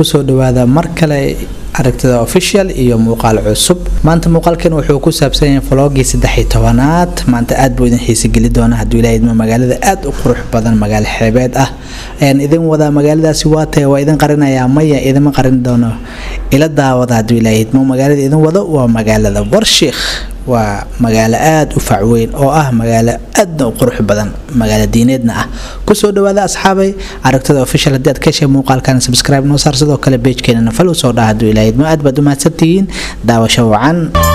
kusoo dhawaada mar kale aragtida official iyo muuqaal cusub maanta muuqaalkan wuxuu ku saabsan yahay vlogii saddex tobanaad maanta aad buu idin xiisageli doona hadduu ilaahay idmo magaalada aad u qurux badan magaalo xeebeed ah ayaan idin wadaa magaaladaasi waa tahay waa idin qarinayaa maya idima qarin doono ila daawada hadduu ilaahay idmo magaalada idin wado waa magaalada warshiikh waa magaalo aada u facweyn oo ah magaalo aadna u qurux badan magaalo diineedna ah kusoo dhawaada asxaabay aragtada official haddii aad ka heshay muuqaalkan subscribe noo saar sidoo kale pagekeenana falow soo dhaha hadduu ilaahay idmo aad baad u mahadsantihiin daawasho wacan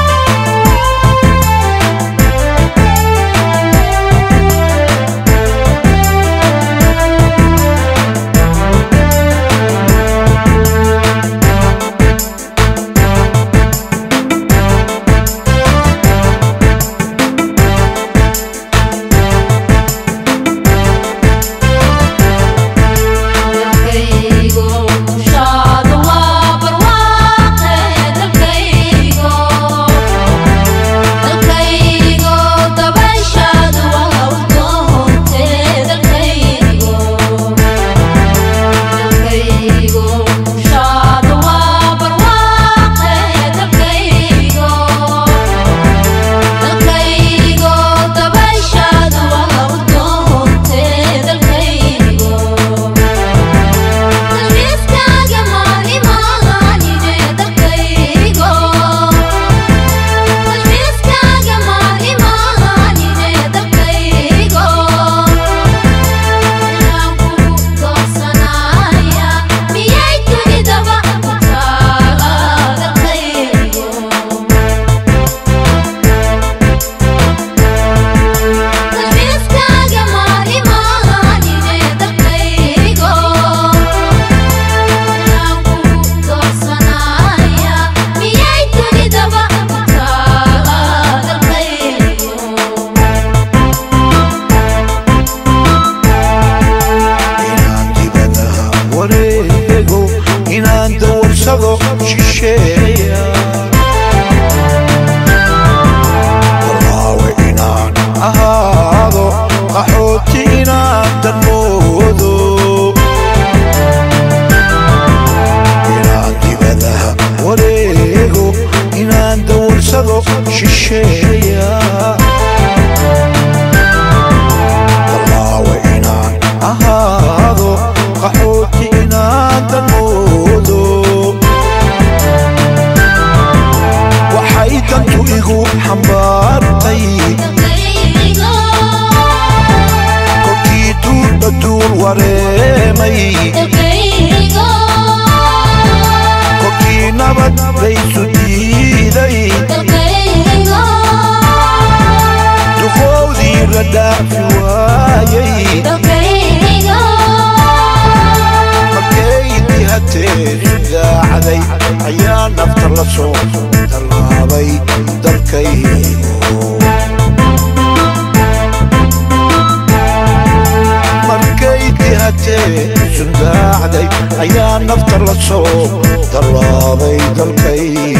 waraawe inaan ahaado qaxooti inaan danmoodo inaan dibadaha wareego inaan dawarsado shisheeya waraawe inaan ahaado qaxooti inaan danmoodo waxay dantu igu xambaartay kolkii duulba duul wareemay kolkii nabad laysu diiday duqoodii la dhaafi waayay markaydii hateedu daacday ayaa nafta la soo tallaabay dalkaygo markaydii hateedu daacday ayaa nafta la soo tallaabay dalkaygo